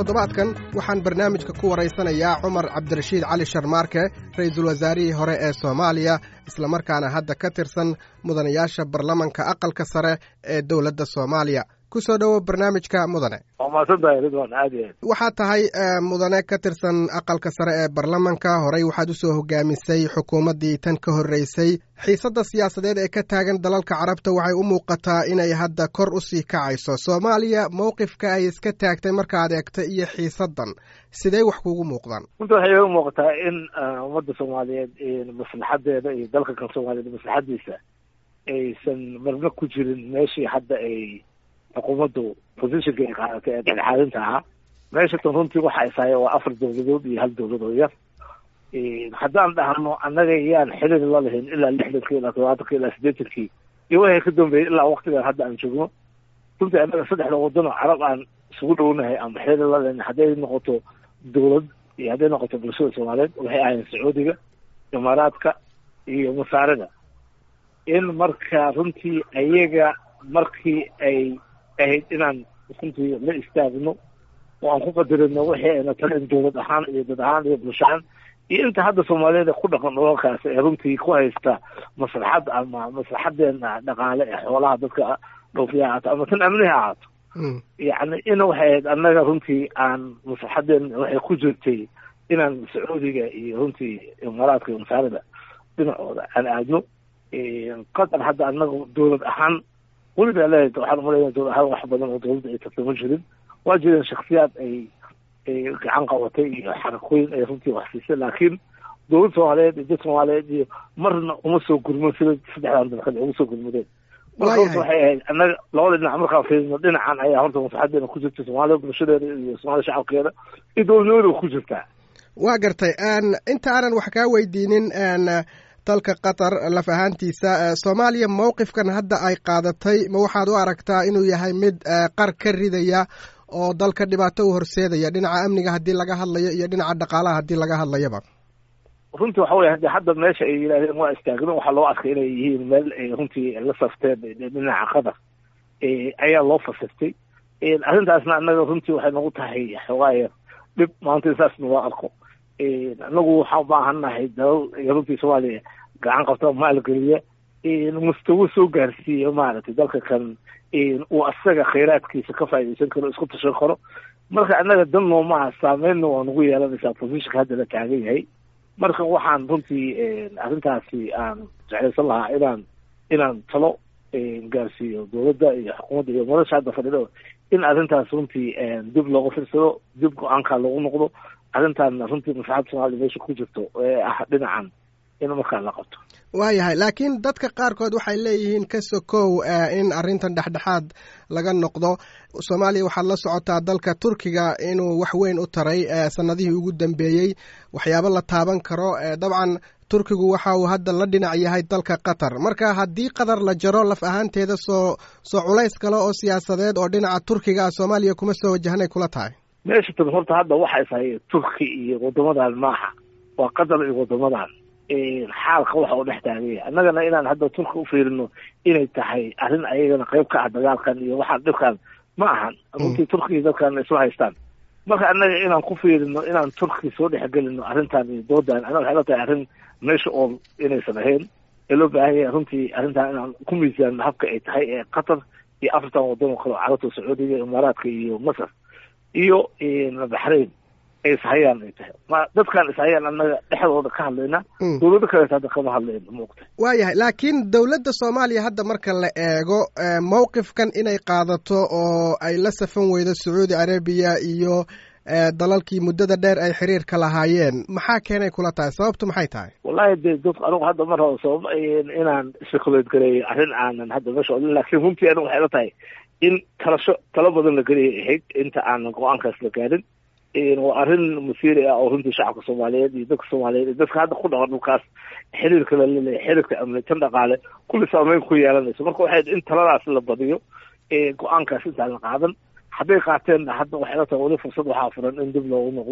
toddobaadkan waxaan barnaamijka ku waraysanayaa cumar cabdirashiid cali sharmaarke ra'iisul wasaarihii hore ee soomaaliya islamarkaana hadda ka tirsan mudanayaasha baarlamanka aqalka sare ee dowladda soomaaliya ku soo dhowo barnaamijka mudane waa mahadsantahay ridwan aad iyo aad waxaad tahay mudane ka tirsan aqalka sare ee baarlamanka horey waxaad usoo hogaamisay xukuumaddii tan ka horreysay xiisadda siyaasadeed ee ka taagan dalalka carabta waxay u muuqataa inay hadda kor usii kacayso soomaaliya mowqifka ay iska taagtay markaad eegta iyo xiisaddan sidee wax kuugu muuqdaan runta waxay iga muuqataa in ummadda soomaaliyeed maslaxadeeda iyo dalka kan soomaaliyeed maslaxadiisa aysan marna ku jirin meeshii hadda ay xukuumaddu positionka ay qaadatay ee dhexdhexaadinta ahaa meesha tan runtii waxa isaya waa afar dowladood iyo hal dowlad oo yar haddaan dhahno annaga yaan xiriir la lahayn ilaa lixdankii ilaa todobaatanki ilaa siddeetankii iyo waxay ka dambeeyey ilaa waktigan hadda aan joogno runtii annaga saddexda waddan oo carab aan isugu dhownahay ama xiriir la lahayn hadday noqoto dowlad iyo hadday noqoto bulshada soomaaliyeed waxay ahayn sacuudiga imaaraadka iyo masaarida in marka runtii ayaga markii ay ahayd inaan runtii la istaagno oo aan ku qadarino wixii ayna talin dowlad ahaan iyo dad ahaan iyo bulsho ahaan iyo inta hadda soomaaliyeed ku dhaqan dholalkaas ee runtii ku haysta maslaxad ama maslaxadeena dhaqaale ee xoolaha dadka dhoofiya ahaato ama tan amniha ahaato yacni in waxay ahayd annaga runtii aan maslaxadeena waxay ku jirtay inaan sacuudiga iyo runtii imaaraadka iyo masaarida dhinacooda aan aadno qatar hadda annaga dowlad ahaan weliba leedahay waxaan umaleynaya dowlad ahaan wax badan oo dowladda ay tartama jirin waa jireen shaksiyaad ay ay gacan qabatay iyo xarakooyin ay runtii wax siisay laakiin dowlad soomaaliyeed iyo dad soomaaliyeed iyo marna uma soo gurman sida saddexdan dalkad ugu soo gurmadeen marka horta waxay ahayd annaga labada dhinac markaan fiirino dhinacan ayaa horta maslaxadeena ku jirta soomaaliya bulshadeeda iyo soomaalia shacabkeeda iyo dowladnimada ku jirtaa waa gartay inta aanan wax kaa weydiinin dalka qatar laf ahaantiisa soomaaliya mowqifkan hadda ay qaadatay ma waxaad u aragtaa inuu yahay mid qar ka ridaya oo dalka dhibaato u horseedaya dhinaca amniga haddii laga hadlayo iyo dhinaca dhaqaalaha haddii laga hadlayaba runtii waxa wey hadi hadda meesha ay yidhahdeen waa istaagno waxaa loo arkay inay yihiin meel ay runtii la safteen dhinaca qatar ayaa loo fasirtay arrintaasna annaga runtii waxay nagu tahay xoogaaya dhib maanta saas naloo arko anagu waxaan ubaahannahay dalal runtii soomaaliya gacan qabta maalgeliya mustawo soo gaarsiiya maaragtay dalka kan uu asaga khayraadkiisa ka faaidaysan karo isku tashan karo marka annaga dan noomaha saameynna waa nagu yeelanaysaa positionka hadda la taagan yahay marka waxaan runtii arrintaasi aan jeclaysan lahaa inaan inaan talo gaarsiiyo dowladda iyo xukuumadda iyo madasha hadda fadhido in arrintaas runtii dib looga firsado dib go-aanka loogu noqdo arrintan runtii maslaxadda soomaliya meesha ku jirto ee ah dhinacan in markaa la qabto waayahay laakiin dadka qaarkood waxay leeyihiin ka sokow in arrintan dhexdhexaad laga noqdo soomaaliya waxaad la socotaa dalka turkiga inuu wax weyn u taray sanadihii ugu dambeeyey waxyaabo la taaban karo dabcan turkigu waxa uu hadda la dhinac yahay dalka qatar marka haddii qatar la jaro laf ahaanteeda soo soo culays kale oo siyaasadeed oo dhinaca turkiga ah soomaaliya kuma soo wajahanay kula tahay meesha tan horta hadda waxay tahay turki iyo wadamadan maaha waa qatar iyo wadamadan xaalka waxa uu dhex taaganya annagana inaan hadda turki ufiirino inay tahay arrin ayagana qayb ka ah dagaalkan iyo waxaan dhibkan ma ahan runtii turkiya dadkan isla haystaan marka annaga inaan ku fiirino inaan turki soo dhexgelino arrintan iyo doodan annaga waxay la tahay arrin meesha oo inaysan ahayn ee loo baahan yahay runtii arrintan inaan ku miisaanno habka ay tahay ee qatar iyo afartan waddan oo kale oo carabta sacuudiga imaaraadka iyo masar iyo baxrain ay ishayaan ay tahay ma dadkaan ishayaan annaga dhexdooda ka hadlayna dowlado kaleeta hadda kama hadlayno maogta waayahay laakiin dowladda soomaaliya hadda marka la eego mowqifkan inay qaadato oo ay la safan weydo sacuudi arabiya iyo dalalkii muddada dheer ay xiriirka lahaayeen maxaa keenay kula tahay sababtu maxay tahay wallahi de dad anigu hadda mar hore sabab inaan speculate gareeyo arrin aanan hadda meesha odin laakiin runtii anigu waxay la tahay in talasho talo badan la geliyay ahayd inta aanan go-aankaas la gaarin waa arrin masiiri ah oo runtii shacabka soomaaliyeed iyo dadka soomaaliyeed iyo dadka hadda ku dhaqan dhulkaas xiriirka la leleeyahay xiriirka amni tan dhaqaale kulli saameyn ku yeelanayso marka waxay in taladaas la badiyo go-aankaas intaan la qaadan hadday qaateenna hadda waxay la tahay weli fursad waxaa furan in dib loogu noqdo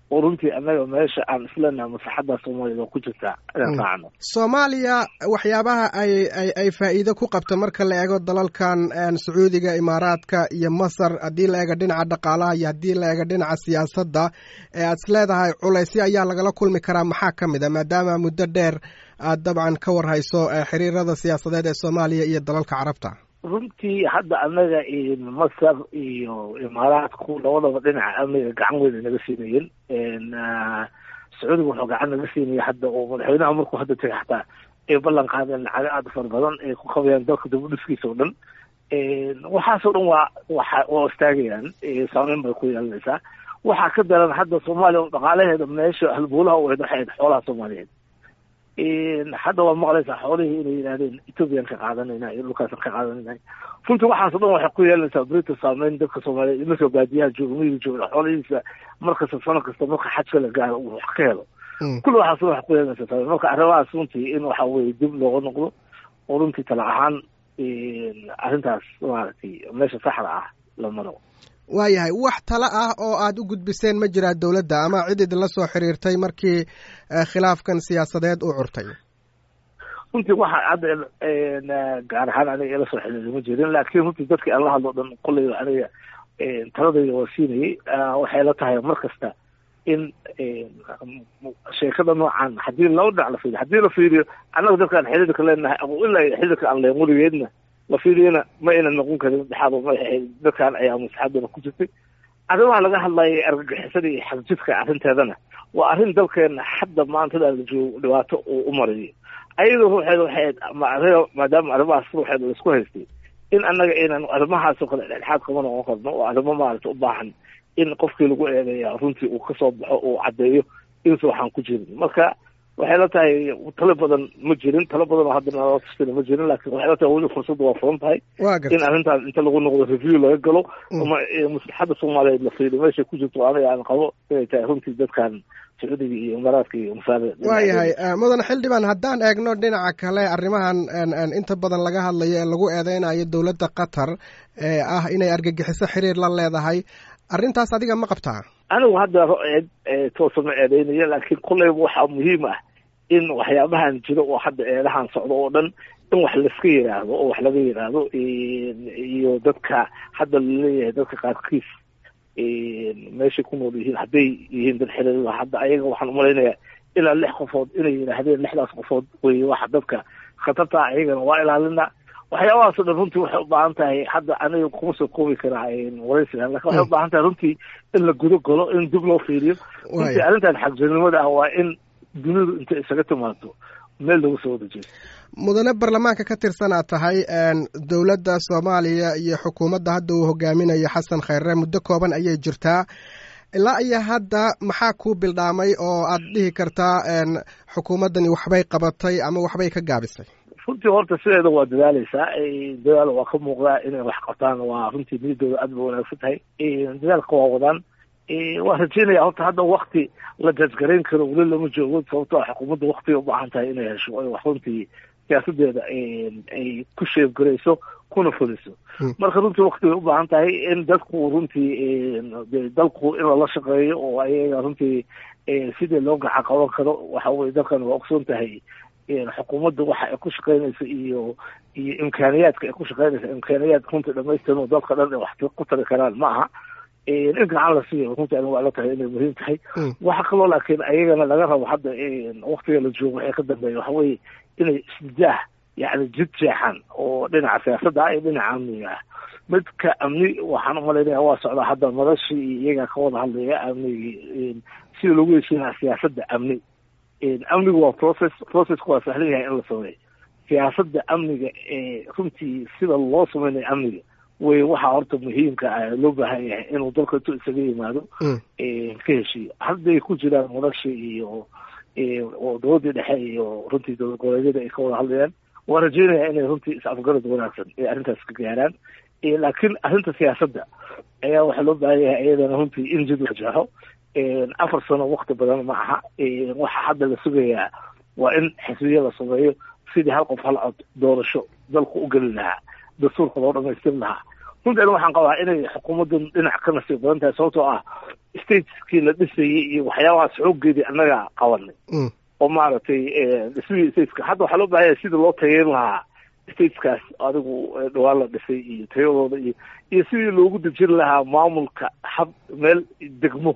oo runtii annaga meesha aan isleenaha maslaxadda soomaaliyad oo ku jirtaa inaan raacno soomaaliya waxyaabaha ay ay ay faa'iido ku qabto marka la eego dalalkan sacuudiga imaaraadka iyo masar haddii la eego dhinaca dhaqaalaha iyo haddii la eego dhinaca siyaasadda ee aad is leedahay culaysyo ayaa lagala kulmi karaa maxaa ka mid a maadaama muddo dheer aad dabcan ka warhayso xiriirada siyaasadeed ee soomaaliya iyo dalalka carabta runtii hadda annaga masar iyo imaaraadku labadaba dhinaca amniga gacan weyn ay naga siinayeen sacuudiga wuxuu gacan naga siinaya hadda oo madaxweynaha markuu hadda tegay xataa ay ballan qaadeen lacago aada fara badan ay ku qabayaan dalka dibudhiskiisa oo dhan waxaasoo dhan waa waa waa istaagayaan saameyn bay ku yeelanaysaa waxaa ka daran hadda soomaaliya oo dhaqaalaheeda meesha halbuulaha u ahayd waxay ahayd xoolaha soomaaliyeed hadda waa maqlaysaa xoolihii inay yidhahdeen ethoobiyan ka qaadanayna iyo dhulkaasan ka qaadanayna runtii waxaasoo dhan waxay ku yeelanaysaa brita saameyn dadka soomaaliyeed imarka baadiyaha jooga miyiga jooga xoolihiisa markasta sano kasta marka xajka la gaaro uu wax ka helo kulli waxaas waxay ku yeelanaysaa saameyn marka arrimahaas runtii in waxa weye dib looga noqdo oo runtii tala ahaan arrintaas maaragtay meesha saxda ah la maro waayahay wax talo ah oo aad u gudbiseen ma jiraa dowladda ama cid idinla soo xiriirtay markii khilaafkan siyaasadeed uu curtay runtii waxa hadda gaar ahaan aniga ila soo xiriiray ma jirin laakiin runtii dadkii aan la hadlo dhan kolleyba aniga taladayda waa siinayay waxay la tahay mar kasta in sheekada noocan haddii laba dhinac la fiiriyo haddii la fiiriyo annaga dadkaan xiriirka leenahay ilaa xiriirka aan leen weligeedna la fiiriyana ma ayna noqon karin dhexaado ma ahayd dadkaan ayaa maslaxadana ku jirtay arrimaha laga hadlayay argagixisada iyo xagjidka arrinteedana waa arrin dalkeena hadda maantada la joogo dhibaato uu u marayo ayada ruuxeeda waxay maadaama arrimahaas ruuxeeda laisku haystay in annaga aynan arrimahaasoo kale dhexdhexaad kama noqon karno oo arrimo maarata u baahan in qofkii lagu eedeeya runtii uu kasoo baxo uu caddeeyo insa waxaan ku jirin marka waxay la tahay talo badan ma jirin talo badan oo hadda naloo tustina ma jirin laakin waxay la tahay weli fursadda waa furan tahay in arrintaas inta lagu noqdo review laga galo ama maslaxadda soomaaliyeed la fiiriyo meeshay ku jirto aniga aan qabo inay tahay runtii dadkan sacuudiga iyo imaaraadka iyo masaare waayahay mudan xildhibaan haddaan eegno dhinaca kale arrimahan inta badan laga hadlayo ee lagu eedeynayo dowladda qatar ee ah inay argagixiso xiriir la leedahay arrintaas adiga ma qabtaa anigu hadda toosa ma eedeynayo laakiin kolleyba waxaa muhiim ah in waxyaabahan jiro oo hadda eedahan socdo oo dhan in wax laiska yidhaahdo oo wax laga yidhaahdo iyo dadka hadda laleeyahay dadka qaarkiis meeshay ku nool yihiin hadday yihiin dad xiriir hadda ayaga waxaan umalaynayaa ilaa lix qofood inay yidhaahdeen lixdaas qofood wey waxa dadka khatarta ayagana waa ilaalina waxyaabahaas o dhan runtii waxay u baahan tahay hadda aniga kuma soo koobi karaa waraysigan lakin waxay u baahan tahay runtii in la gudo galo in dib loo fiiriyo runtii arrintan xagjirnimada ah waa in dunidu intay isaga timaado meel lagu soo wada jeesto mudane baarlamaanka ka tirsan aad tahay dowladda soomaaliya iyo xukuumadda hadda uu hogaaminayo xasan khayre muddo kooban ayay jirtaa ilaa iyo hadda maxaa kuu bildhaamay oo aad dhihi kartaa xukuumaddani waxbay qabatay ama waxbay ka gaabisay runtii horta sideeda waa dadaaleysaa dadaal waa ka muuqdaa inay wax qabtaan waa runtii niyadooda aad ba wanaagsan tahay dadaalka waa wadaan waan rajeynaya horta hadda wakti la jajgarayn karo weli lama joogo sababto a xukuumadda waktiga ubaahan tahay inay hesho ay wax runtii siyaasadeeda ay ku sheebgarayso kuna fuliso marka runtii waktigay ubaahan tahay in dadku runtii dalku in lala shaqeeyo oo ayaga runtii sidii loo gaca qaban karo waxa weye dalkan waa ogsoon tahay xukuumadda waxa ay ku shaqeynaysa iyo iyo imkaaniyaadka ay ku shaqeynaysa imkaaniyaad runtii dhamaystiran oo dalka dhan ay wax ku tari karaan ma aha in gacan la siiyo runtii aniga waa la tahay inay muhiim tahay waxa kaloo laakiin ayagana laga rabo hadda waktiga la joogo waxay ka dambeeya waxa weeye inay isjaah yacni jid jeexan oo dhinaca siyaasadda ah iyo dhinaca amniga ah midka amni waxaan umalaynaya waa socdaa hadda madashii iyo iyagaa ka wada hadlaya amnigii sida lagu heshiinaa siyaasadda amni amnigu waa process processku waa sahlan yahay in la sameeyo siyaasadda amniga ee runtii sida loo sameynayo amniga wey waxaa horta muhiimka ah loo baahan yahay inuu dalka intuu isaga yimaado ka heshiiyo hadday ku jiraan madashi iyo oo dowladii dhexe iyo runtii dowlad goboleedyada ay ka wada hadlayaan waa rajeynaya inay runtii is-afgarad wanaagsan ay arrintaas ka gaaraan laakiin arrinta siyaasadda ayaa waxaa loo baahan yahay iyadana runtii in jid wajaho afar sano wakti badan ma aha waxa hadda la sugayaa waa in xisbiya la sameeyo sidii hal qof hal cod doorasho dalku u geli lahaa dastuurka loo dhamaystir lahaa runtii ani waxaan qabaa inay xukuumaddan dhinac ka nasiib badan tahay sababtoo ah stateskii la dhisayay iyo waxyaabahaas xooggeedii annaga qabanay oo maaragtay dhismihii stateska hadda waxaa loo baahanya sidii loo tageyn lahaa stateskaas adigu dhawaan la dhisay iyo tayadooda iyo iyo sidii loogu dejin lahaa maamulka hab meel degmo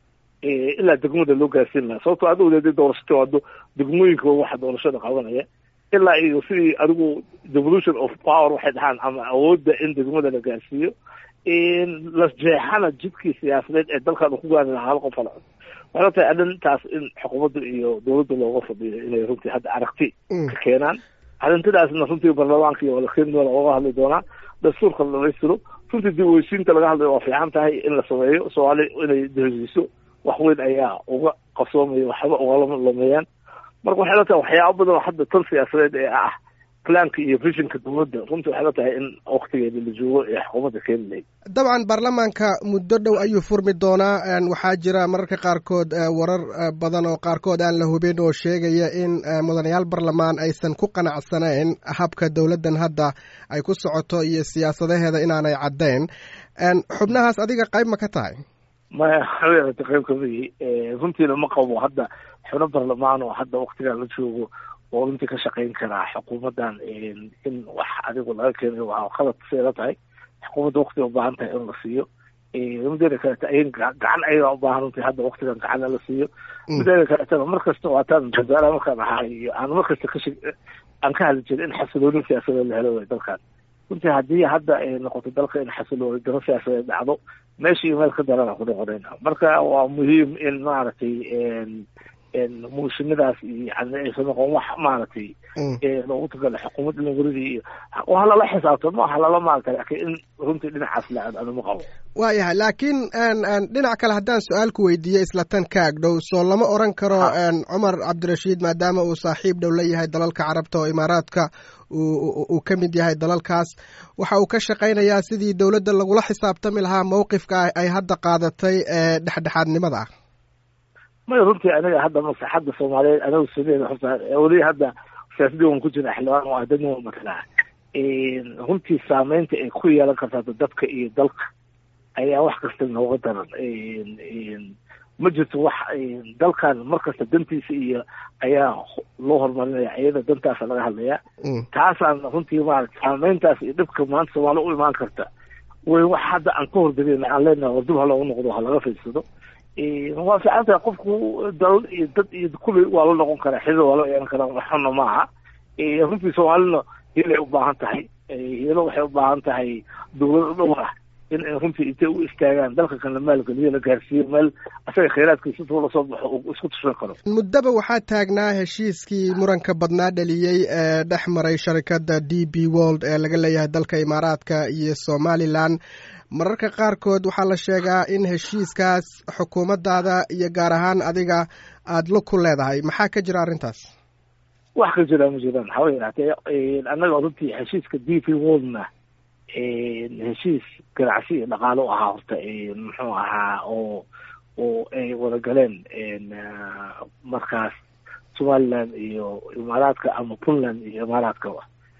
ilaa degmada loo gaarsiin lahaa sababto adigu dee doorashata waado degmooyinka waxa doorashada qabanaya ilaa iyo sidii adigu devolution of power waxay dhahaan ama awoodda in degmada la gaarsiiyo la jeexana jidkii siyaasadeed ee dalkan uu ku gaari lahaa hal qof halcod waxay tahay arrintaas in xukuumadda iyo dowladda looga fadhiyo inay runtii hadda aragti ka keenaan arrintidaasna runtii baarlamaanka iyo walakeendooda oga hadli doonaa dastuurka la dhamaystiro runtii dib weysiinta laga hadlayo waa fiican tahay in la sameeyo soomaali inay dehesiiso wax weyn ayaa uga qabsoomaya waxba ugala lumeeyaan marka waxay la tahay waxyaaba badan oo hadda tan siyaasadeed ee ah planka iyo visionka dowladda runtii waxay la tahay in waktigeeda la joogo ee xukuumadda keeni lahayd dabcan baarlamaanka muddo dhow ayuu furmi doonaa waxaa jira mararka qaarkood warar badan oo qaarkood aan la hubin oo sheegaya in mudanayaal barlamaan aysan ku qanacsanayn habka dowladdan hadda ay ku socoto iyo siyaasadaheeda inaanay caddayn xubnahaas adiga qayb ma ka tahay maya haweerata qayb kamidi runtiina ma qabo hadda xubno barlamaan oo hadda waktigan la joogo oo runtii ka shaqayn karaa xukuumaddan in wax adigu laga keenayo waa qalad seeda tahay xukuumadda waktiga ubaahan tahay in la siiyo mideeda kaleta ay gacan ayaga ubaahan runtii hadda waktigan gacanna la siiyo mideeda kaletana mar kasta waataan wasaaraha markaan ahaa iyo aan mar kasta kash aan ka hadli jirin in xasilooni siyaasadeed la helo way dalkan runtii haddii hadda ay noqoto dalka in xasilooni daro siyaasadeed dhacdo meesha iyo meel ka darana ku noqonayna marka waa muhiim in maaragtay muushinadaas iyo yani aysan noqon wax maaragtay loogu tagala xukuumad inaguridii iyo waa lala xisaabto maaha lala maarata laakiin in runtii dhinacaas la aad anuma qabo waayahay laakiin dhinac kale haddaan su-aal ku weydiiyo isla tan ka ag dhow soo lama oran karo cumar cabdirashiid maadaama uu saaxiib dhow la yahay dalalka carabta oo imaaraadka uu ka mid yahay dalalkaas waxa uu ka shaqaynayaa sidii dowladda lagula xisaabtami lahaa mowqifka ay hadda qaadatay ee dhexdhexaadnimada ah may runtii aniga hadda maslaxadda soomaaliyeed anagu sameeda horta weli hadda siyaasadii waan ku jira xildhibaan oo adani waa matalaa runtii saameynta ay ku yeelan kartaa dadka iyo dalka ayaa wax kasta nooga daran ma jirto wax dalkan markasta dantiisa iyo ayaa loo horumarinaya iyada dantaasa laga hadlaya taasaan runtii maarata saameyntaas iyo dhibka maanta soomaali u imaan karta way wax hadda aan ka hordageyn aan leenahay war dib ha loogu noqdo ha laga fiirsado waa fiican tahay qofku dalal iyo dad iyo kuley waa la noqon karaa xidid waa la yeelan karaa waxuna maaha runtii soomaalina hilay u baahan tahay hilo waxay u baahan tahay dowlad dhowr ah in runtii intay u istaagaan dalka kan la maalgeliyo la gaarsiiyo meel asaga khayraadkiisa intuu lasoo baxo uu isku tushan karo muddaba waxaa taagnaa heshiiskii muranka badnaa dhaliyey ee dhex maray sharikadda d b world ee laga leeyahay dalka imaaraadka iyo somalilan mararka qaarkood waxaa la sheegaa in heshiiskaas xukuumaddaada iyo gaar ahaan adiga aada lug ku leedahay maxaa ka jira arrintaas wax ka jira ma jiraan hawa yaraatee annaga runtii heshiiska d p worldna heshiis ganacsi iyo dhaqaalo u ahaa horta muxuu ahaa oo oo ay wada galeen markaas somaliland iyo imaaraadka ama puntland iyo imaaraadkaba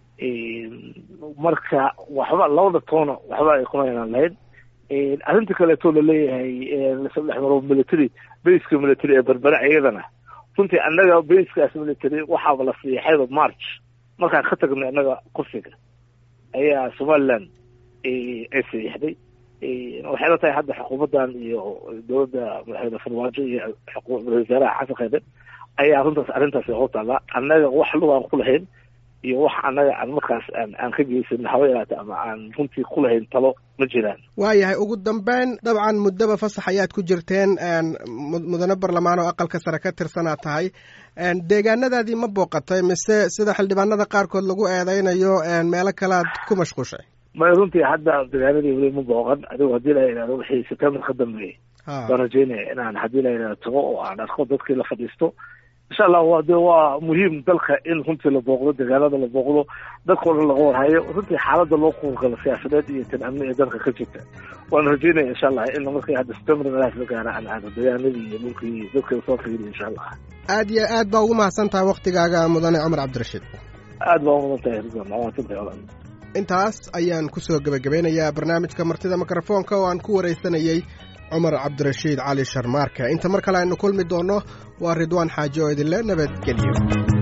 marka waxba labada toona waxba ay kuma yeelan lahayd arrinta kaleeto laleeyahay lasadhex maro military baska military ee berbere iyadana runtii annaga baskaas military waxaaba la siixayba march markaan ka tagnay annaga kursiga ayaa somaliland ay saxiixday waxay la tahay hadda xukuumaddan iyo dowladda madaxweyne farmaajo iyo wasaaraha xasan khayre ayaa runtaas arrintaas u taallaa annaga wax lugaan ku lahayn iyo wax annaga aan markaas aan aan ka geysan hawa yaraata ama aan runtii ku lahayn talo ma jiraan waayahay ugu dambeyn dabcan muddaba fasax ayaad ku jirteen mudane barlamaan oo aqalka sare ka tirsanaad tahay deegaanadaadii ma booqatay mise sida xildhibaanada qaarkood lagu eedeynayo meelo kalead ku mashquushay may runtii hadda deegaanadii weli ma booqan adigu haddii la yidhahdo wixii september ka dambeeyey baan rajeynaya inaan haddii la yidhahdo tago oo aan arko dadkii la fadhiisto insha allah waa de waa muhiim dalka in runtii la booqdo deegaanada la booqdo dadkao dhan laga warhayo runtii xaaladda loo kuurgalo siyaasadeed iyo tan amni ee dalka ka jirta waan rajeynaya insha allah in markii hadda september meelahaas la gaara aan aado deegaanadii iyo dhulkii dadka soo fiiriyo insha allah aad iyo aad baa ugu mahadsan tahay waktigaaga mudane cumar cabdirashiid aad baa umudan tahay ridwan maasantahay walaal intaas ayaan kusoo gebagabeynayaa barnaamijka martida mikrofoonka oo aan ku waraysanayey cumar cabdirashiid cali sharmaarke inta mar kale aynu kulmi doonno waa ridwaan xaaji oo idinle nabadgelyo